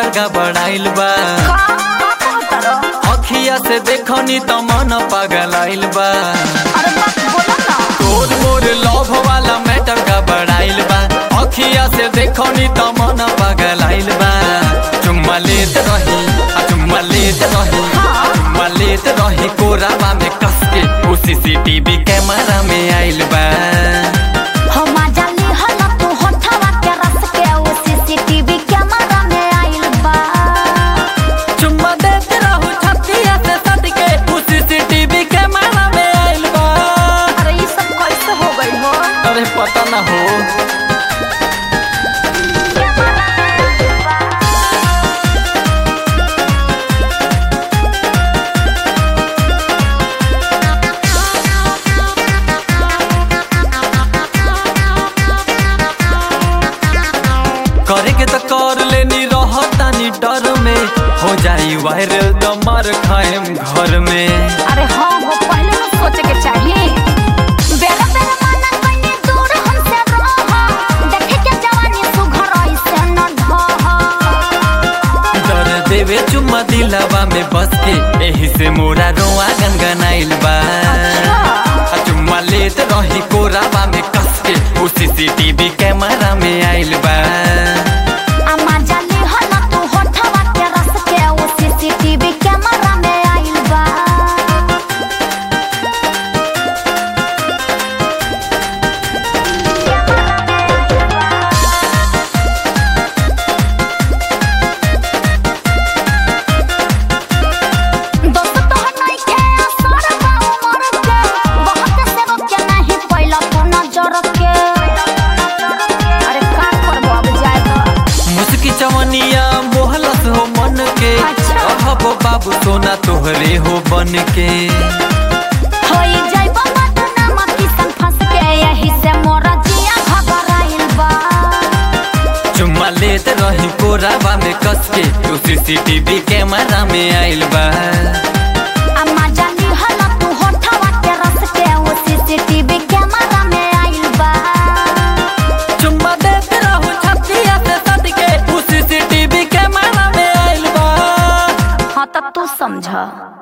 गबड़ाइल बा का का कहता रहो अखिया से देखनी त मन पगलाइल बा अरे बात बोलो ना तोर मोर लव वाला मैटर गबड़ाइल बा अखिया से देखनी त मन पगलाइल बा चुम्मा लेत रही आ चुम्मा लेत रही चुम्मा लेत रही कोरावा में कस के ओ सीसीटीवी कैमरा में आइल बा हम जाली हल तू होठवा के रस के ओ सीसीटीवी कैमरा में आइल बा चुम्मा देत रहू छतिया से सट के ओ सीसीटीवी कैमरा में आइल बा अरे ये सब कैसे हो गई हो अरे पता ना हो करे के तो कर लेनी रहतानी डर में हो जाई वायरल तो मार खाएम घर में अरे हाँ वो पहले ना सोचे के चाहिए बेरा बेरा माना कहीं दूर हमसे रह देखे के जवानी सुघर ऐसे न ढह डर देवे चुम्मा दिलावा में बस के एही से मोरा रोआ गनगनाइल बा आ चुम्मा लेत रही कोरावा में कस के उ सीसीटीवी कैमरा में आइल बा अम्मा जाली हल तू होठवा के रस के ओ सीसीटीवी कैमरा में आइल बा दोस्त तोहर नइखे असर बा उमर के बहुत से रोक के नहीं पहिला तू नजर के अरे का करबो अब जाए तो मुस्की चवनिया मोहलत हो मन के अच्छा। अहबो बाबू सोना तोहरे हो बन के होई जाइबो मत नाम किसन फंस के यही से मोरा जिया घबराइल बा चुम्मा लेत रही कोरावा में कस के तू सीसीटीवी कैमरा में आइल बा अम्मा जानी हल तू होठवा के रस के ओ सीसीटीवी कैमरा में आइल बा चुम्मा देत रहू छतिया से सट के तू सीसीटीवी कैमरा में आइल बा हाँ तब तू समझ